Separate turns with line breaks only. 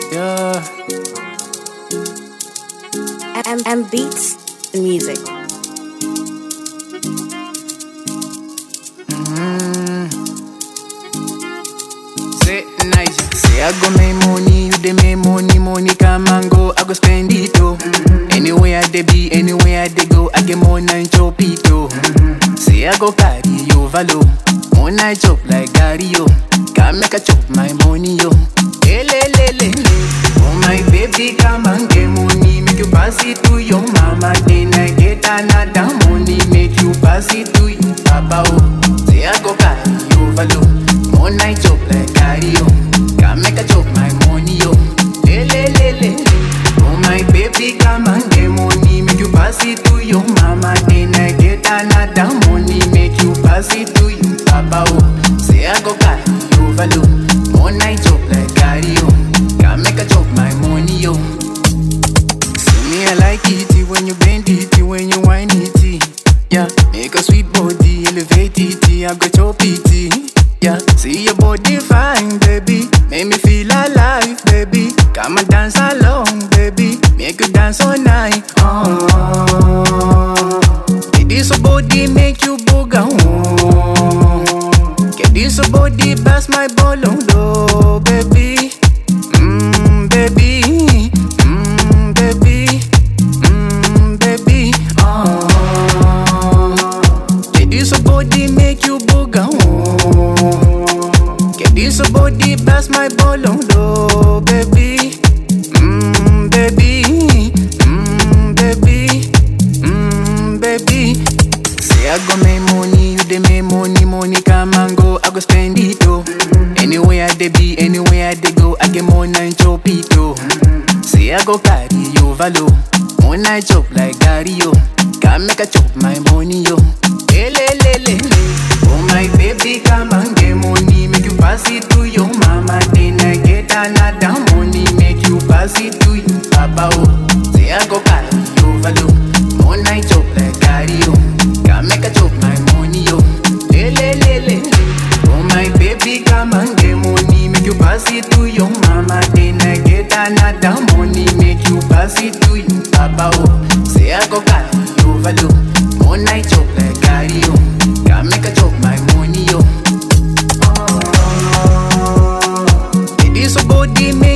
Yeah.
and, and beats and music.
Say nice. Say I go make money, you dey make money, money come and go. I go spend it oh. Anywhere I dey be, anywhere I dey go, I get more than chop it oh. Say I go carry you valo, more than chop like Gary yo. Can make a chop my money yo. Ele le le le. Oh my baby, come and get money, make you pass it to your mama. Then I get another money, make you pass it to you papa oh. Say I go carry you valo, more than chop like Gary yo. Can make a chop my money yo. Le le le le le. Oh my baby, come and get money, make you pass it to your mama. Then I get another money, make you pass it to you papa oh. Say I go carry you valo, more than chop like Gary yo. Can make a chop my money yo. See me, I like it when you bend it, when you whine it. Yeah, make a sweet body, elevate it. I go chop it. Yeah, see your body fine, baby. Make me feel alive, baby. Come and dance along, baby. Make you dance all night. Oh, get this body make you booga. Oh, get this body pass my ball on low, baby. Mmm, baby. Mmm, baby. Mmm, baby. Oh, get this body make you booga. Oh, get this body pass my ball on low, baby. Mmm, baby. Mmm, baby. Mmm, baby. Say I go make money, you dey make money, money come and go. I go spend it oh. Anywhere I dey be, anywhere I dey go, I get more than chop it oh. Say I go carry you valo, more than chop like Gary yo. Can make a chop my money yo. Le le le le le. Oh my baby, come and get money, make you pass it to your mama. Then I get another money, make you pass it to you papa oh. Say I go carry you valo, more than chop like Gary yo. Can make a chop my money yo. Le le le le le. Oh my baby, come and get money, make you pass it to your mama. Then I get another money, make you pass it to you papa oh. Say I go carry you valo, more than chop like Gary yo. Can make a chop my money yo. Get this body